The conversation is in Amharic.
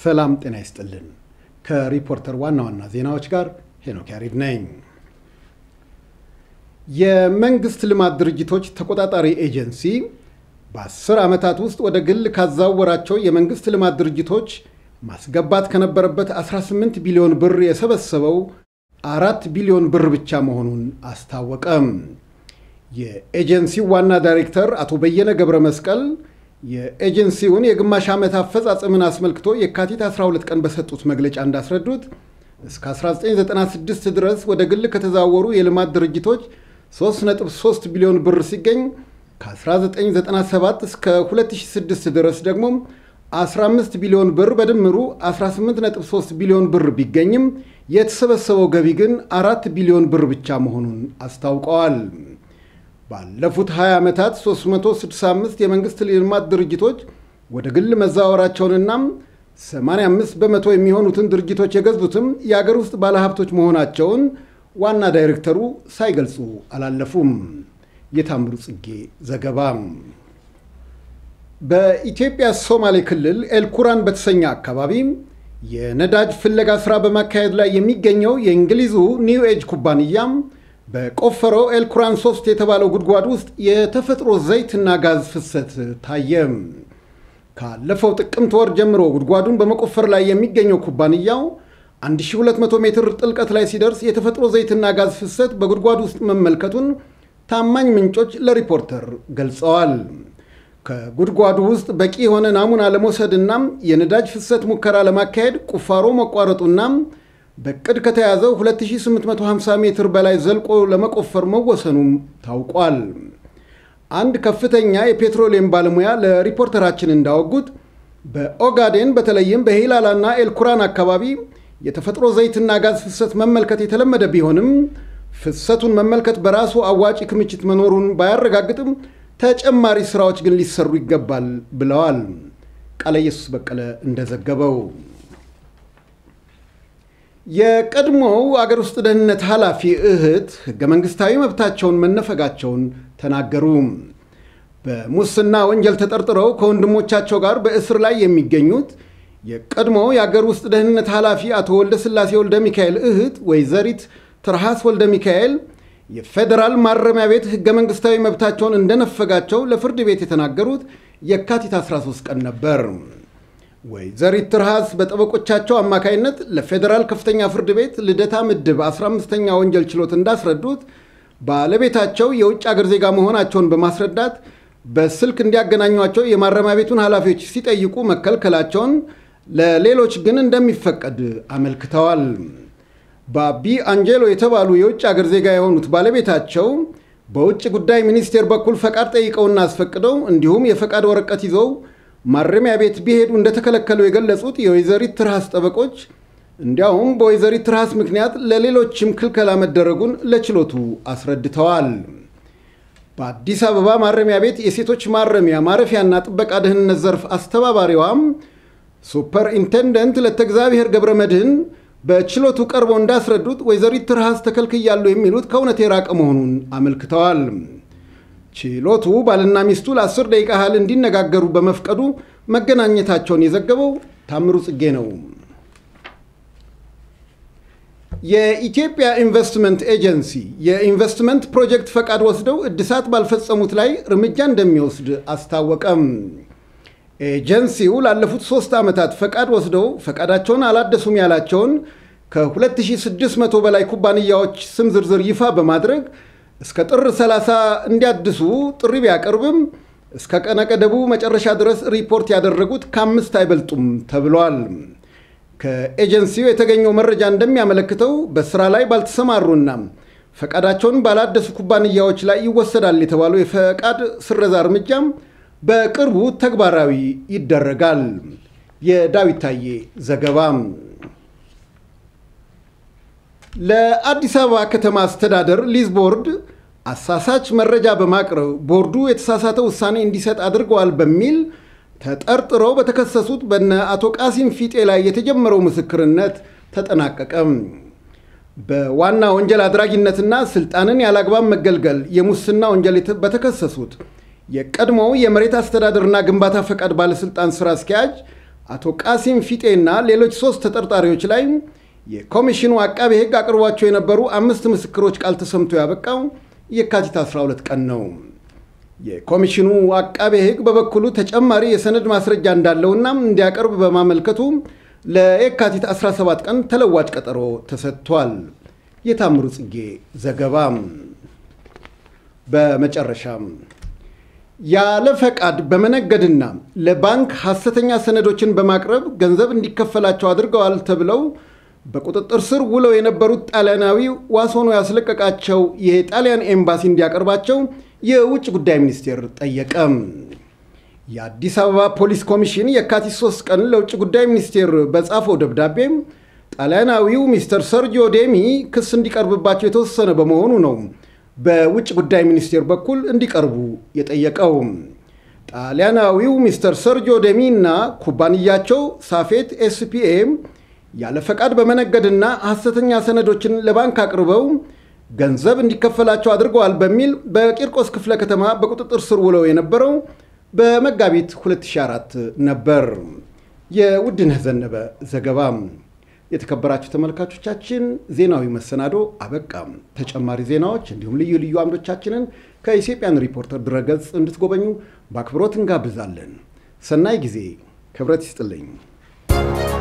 ሰላም ጤና ይስጥልን። ከሪፖርተር ዋና ዋና ዜናዎች ጋር ሄኖክ ያሬድ ነኝ። የመንግስት ልማት ድርጅቶች ተቆጣጣሪ ኤጀንሲ በአስር ዓመታት ውስጥ ወደ ግል ካዛወራቸው የመንግስት ልማት ድርጅቶች ማስገባት ከነበረበት 18 ቢሊዮን ብር የሰበሰበው አራት ቢሊዮን ብር ብቻ መሆኑን አስታወቀም። የኤጀንሲው ዋና ዳይሬክተር አቶ በየነ ገብረ መስቀል የኤጀንሲውን የግማሽ ዓመት አፈጻጸምን አስመልክቶ የካቲት 12 ቀን በሰጡት መግለጫ እንዳስረዱት እስከ 1996 ድረስ ወደ ግል ከተዛወሩ የልማት ድርጅቶች 3.3 ቢሊዮን ብር ሲገኝ ከ1997 እስከ 2006 ድረስ ደግሞ 15 ቢሊዮን ብር በድምሩ 18.3 ቢሊዮን ብር ቢገኝም የተሰበሰበው ገቢ ግን አራት ቢሊዮን ብር ብቻ መሆኑን አስታውቀዋል። ባለፉት 20 ዓመታት 365 የመንግሥት ልማት ድርጅቶች ወደ ግል መዛወራቸውንና 85 በመቶ የሚሆኑትን ድርጅቶች የገዙትም የአገር ውስጥ ባለሀብቶች መሆናቸውን ዋና ዳይሬክተሩ ሳይገልጹ አላለፉም። የታምሩ ጽጌ ዘገባ። በኢትዮጵያ ሶማሌ ክልል ኤልኩራን በተሰኘ አካባቢ የነዳጅ ፍለጋ ሥራ በማካሄድ ላይ የሚገኘው የእንግሊዙ ኒው ኤጅ ኩባንያ በቆፈረው ኤልኩራን 3 የተባለው ጉድጓድ ውስጥ የተፈጥሮ ዘይትና ጋዝ ፍሰት ታየ። ካለፈው ጥቅምት ወር ጀምሮ ጉድጓዱን በመቆፈር ላይ የሚገኘው ኩባንያው 1200 ሜትር ጥልቀት ላይ ሲደርስ የተፈጥሮ ዘይትና ጋዝ ፍሰት በጉድጓዱ ውስጥ መመልከቱን ታማኝ ምንጮች ለሪፖርተር ገልጸዋል። ከጉድጓዱ ውስጥ በቂ የሆነ ናሙና ለመውሰድና የነዳጅ ፍሰት ሙከራ ለማካሄድ ቁፋሮ መቋረጡና በቅድ ከተያዘው 2850 ሜትር በላይ ዘልቆ ለመቆፈር መወሰኑም ታውቋል። አንድ ከፍተኛ የፔትሮሊየም ባለሙያ ለሪፖርተራችን እንዳወጉት በኦጋዴን በተለይም በሂላላና ኤልኩራን አካባቢ የተፈጥሮ ዘይትና ጋዝ ፍሰት መመልከት የተለመደ ቢሆንም ፍሰቱን መመልከት በራሱ አዋጪ ክምችት መኖሩን ባያረጋግጥም ተጨማሪ ስራዎች ግን ሊሰሩ ይገባል ብለዋል። ቃለ ኢየሱስ በቀለ እንደዘገበው የቀድሞው አገር ውስጥ ደህንነት ኃላፊ እህት ህገ መንግስታዊ መብታቸውን መነፈጋቸውን ተናገሩ። በሙስና ወንጀል ተጠርጥረው ከወንድሞቻቸው ጋር በእስር ላይ የሚገኙት የቀድሞው የአገር ውስጥ ደህንነት ኃላፊ አቶ ወልደ ስላሴ ወልደ ሚካኤል እህት ወይዘሪት ትርሃስ ወልደ ሚካኤል የፌዴራል ማረሚያ ቤት ህገ መንግስታዊ መብታቸውን እንደነፈጋቸው ለፍርድ ቤት የተናገሩት የካቲት 13 ቀን ነበር። ወይዘሪት ትርሃስ በጠበቆቻቸው አማካይነት ለፌዴራል ከፍተኛ ፍርድ ቤት ልደታ ምድብ 15ኛ ወንጀል ችሎት እንዳስረዱት ባለቤታቸው የውጭ አገር ዜጋ መሆናቸውን በማስረዳት በስልክ እንዲያገናኟቸው የማረሚያ ቤቱን ኃላፊዎች ሲጠይቁ መከልከላቸውን፣ ለሌሎች ግን እንደሚፈቀድ አመልክተዋል። ባቢ አንጀሎ የተባሉ የውጭ አገር ዜጋ የሆኑት ባለቤታቸው በውጭ ጉዳይ ሚኒስቴር በኩል ፈቃድ ጠይቀውና አስፈቅደው እንዲሁም የፈቃድ ወረቀት ይዘው ማረሚያ ቤት ቢሄዱ እንደተከለከሉ የገለጹት የወይዘሪት ትርሃስ ጠበቆች እንዲያውም በወይዘሪት ትርሃስ ምክንያት ለሌሎችም ክልከላ መደረጉን ለችሎቱ አስረድተዋል። በአዲስ አበባ ማረሚያ ቤት የሴቶች ማረሚያ ማረፊያና ጥበቃ ደህንነት ዘርፍ አስተባባሪዋም ሱፐር ኢንቴንደንት ለተእግዚአብሔር ገብረ መድህን በችሎቱ ቀርበው እንዳስረዱት ወይዘሪት ትርሃስ ተከልክያሉ የሚሉት ከእውነት የራቀ መሆኑን አመልክተዋል። ችሎቱ ባልና ሚስቱ ለአስር ደቂቃ ያህል እንዲነጋገሩ በመፍቀዱ መገናኘታቸውን የዘገበው ታምሩ ጽጌ ነው። የኢትዮጵያ ኢንቨስትመንት ኤጀንሲ የኢንቨስትመንት ፕሮጀክት ፈቃድ ወስደው እድሳት ባልፈጸሙት ላይ እርምጃ እንደሚወስድ አስታወቀም። ኤጀንሲው ላለፉት ሶስት ዓመታት ፈቃድ ወስደው ፈቃዳቸውን አላደሱም ያላቸውን ከ2600 በላይ ኩባንያዎች ስም ዝርዝር ይፋ በማድረግ እስከ ጥር 30 እንዲያድሱ ጥሪ ቢያቀርብም እስከ ቀነ ገደቡ መጨረሻ ድረስ ሪፖርት ያደረጉት ከአምስት አይበልጡም ተብሏል። ከኤጀንሲው የተገኘው መረጃ እንደሚያመለክተው በስራ ላይ ባልተሰማሩና ፈቃዳቸውን ባላደሱ ኩባንያዎች ላይ ይወሰዳል የተባለው የፈቃድ ስረዛ እርምጃም በቅርቡ ተግባራዊ ይደረጋል። የዳዊት ታዬ ዘገባ። ለአዲስ አበባ ከተማ አስተዳደር ሊዝ ቦርድ አሳሳች መረጃ በማቅረብ ቦርዱ የተሳሳተ ውሳኔ እንዲሰጥ አድርገዋል በሚል ተጠርጥረው በተከሰሱት በነ አቶ ቃሲም ፊጤ ላይ የተጀመረው ምስክርነት ተጠናቀቀም። በዋና ወንጀል አድራጊነትና ስልጣንን ያላግባብ መገልገል የሙስና ወንጀል በተከሰሱት የቀድሞው የመሬት አስተዳደርና ግንባታ ፈቃድ ባለስልጣን ስራ አስኪያጅ አቶ ቃሲም ፊጤና ሌሎች ሶስት ተጠርጣሪዎች ላይ የኮሚሽኑ አቃቤ ሕግ አቅርቧቸው የነበሩ አምስት ምስክሮች ቃል ተሰምቶ ያበቃው የካቲት 12 ቀን ነው። የኮሚሽኑ አቃቤ ሕግ በበኩሉ ተጨማሪ የሰነድ ማስረጃ እንዳለውና እንዲያቀርብ በማመልከቱ ለየካቲት 17 ቀን ተለዋጭ ቀጠሮ ተሰጥቷል። የታምሩ ጽጌ ዘገባ። በመጨረሻም ያለ ፈቃድ በመነገድና ለባንክ ሐሰተኛ ሰነዶችን በማቅረብ ገንዘብ እንዲከፈላቸው አድርገዋል ተብለው በቁጥጥር ስር ውለው የነበሩት ጣሊያናዊ ዋስ ሆኖ ያስለቀቃቸው የጣሊያን ኤምባሲ እንዲያቀርባቸው የውጭ ጉዳይ ሚኒስቴር ጠየቀ። የአዲስ አበባ ፖሊስ ኮሚሽን የካቲት 3 ቀን ለውጭ ጉዳይ ሚኒስቴር በጻፈው ደብዳቤ ጣሊያናዊው ሚስተር ሰርጂዮ ዴሚ ክስ እንዲቀርብባቸው የተወሰነ በመሆኑ ነው በውጭ ጉዳይ ሚኒስቴር በኩል እንዲቀርቡ የጠየቀው። ጣሊያናዊው ሚስተር ሰርጂዮ ዴሚ እና ኩባንያቸው ሳፌት ኤስፒኤ ያለ ፈቃድ በመነገድና ሐሰተኛ ሰነዶችን ለባንክ አቅርበው ገንዘብ እንዲከፈላቸው አድርገዋል በሚል በቂርቆስ ክፍለ ከተማ በቁጥጥር ስር ውለው የነበረው በመጋቢት 2004 ነበር። የውድነህ ዘነበ ዘገባ። የተከበራችሁ ተመልካቾቻችን ዜናዊ መሰናዶ አበቃም። ተጨማሪ ዜናዎች እንዲሁም ልዩ ልዩ አምዶቻችንን ከኢትዮጵያን ሪፖርተር ድረገጽ እንድትጎበኙ በአክብሮት እንጋብዛለን። ሰናይ ጊዜ። ክብረት ይስጥልኝ።